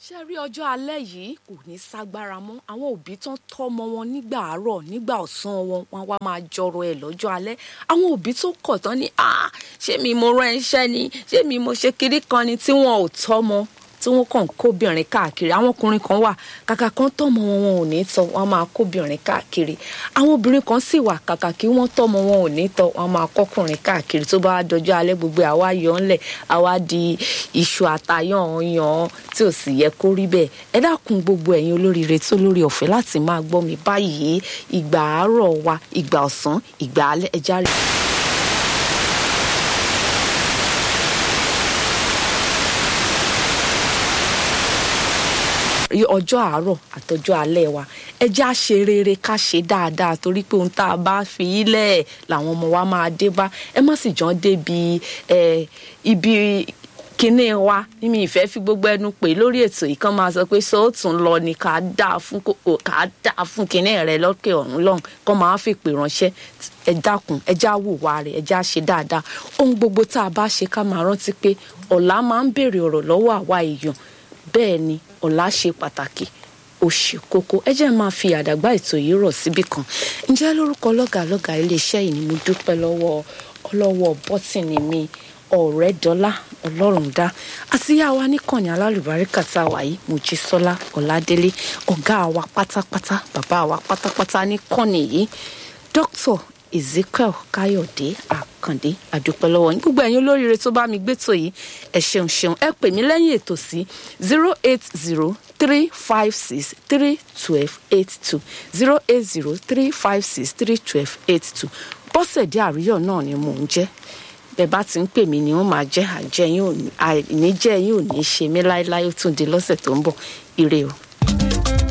ṣe rí ọjọ́ alẹ́ yìí kò ní ságbára mọ́ àwọn òbí tán tọ́mọ wọn nígbà àárọ̀ nígbà ọ̀sán wọn wọn wá máa jọrọ ẹ̀ lọ́jọ́ alẹ́ àwọn òbí tó kọ̀ tán ni ah ṣé mi mo rán iṣẹ́ ni ṣé mi mo ṣe kiri kan ni tí wọn ò tọ́mọ tí wọn kàn kóbìnrin káàkiri àwọn ọkùnrin kan wà kàkà kan tọ́mọ wọn wọn ò ní tọ́ wọn máa kóbìnrin káàkiri àwọn obìnrin kan sì wà kàkà kí wọ́n tọ́mọ wọn ò ní tọ́ wọn máa kọ́kùnrin káàkiri tó bá dọjọ́ alẹ́ gbogbo àwa yọ ńlẹ̀ àwa di iṣu àtayàn yan tí ò sì yẹ kó rí bẹ́ẹ̀ ẹ dákun gbogbo ẹ̀yin olóríire tó lórí ọ̀fẹ́ láti máa gbọ́ mi báyìí ìgbà àárọ̀ wa ìgbà ọ̀sán ìgbà alẹ́ ẹja rẹ̀. ọjọ́ àárọ̀ àtọjọ́ alẹ́ wa ẹ já ṣe rere ká ṣe dáadáa torí pé ohun tá a bá fi ilẹ̀ làwọn ọmọ wa máa dé bá ẹ má sì jọ débi ẹ ibi kinní wa mímí ìfẹ́ fi gbogbo ẹnu pè lórí ètò yìí kan máa sọ pé sóòtún lọ ni ká dáa fún ká dáa fún kinní rẹ lókè ọ̀run lọ́hùn kọ́ máa fi pè ránṣẹ́ ẹ dákun ẹ já wùwà rẹ ẹ já ṣe dáadáa ohun gbogbo tá a bá ṣe ká máa rántí pé ọ̀la máa ń béèrè ọ̀rọ̀ lọ́wọ́ àwa èèyàn bẹ́ẹ̀ ni ọ̀la ṣe pàtàkì ó ṣe kókó ẹ jẹ́ máa fi àdàgbà ètò yìí rọ̀ síbì kan ǹjẹ́ lórúkọ lọ́gàlọ́gà iléeṣẹ́ yìí ni mo dúpẹ́ lọ́wọ́ ọlọ́wọ́ bọ́tìnì mi ọ̀rẹ́ dọ́là ọlọ́run dá àtìyá wa níkànnì alálùbáríkà tá a wà yìí mojísọ́lá ọ̀làdélé ọ̀gá wa pátápátá bàbá wa pátápátá níkànnì yìí dókítà ezekiel káyọ̀dé àkàndé àdúpẹ́ lọ́wọ́ yín gbogbo ẹ̀yin olóríire tó bá mi gbétò yìí ẹ ṣeun ṣeun ẹ pè mí lẹ́yìn ètò sí zero eight zero three five six three twelve eight two zero eight zero three five six three twelve eight two bọ́sẹ̀dé àríyọ̀ náà ni mò ń jẹ́ bẹ́ẹ̀ bá ti ń pè mí ni wọ́n máa jẹ́ àjẹyìn àìníjẹ́ yín ò ní ṣe mí láéláé ó tún di lọ́sẹ̀ tó ń bọ̀ ire o.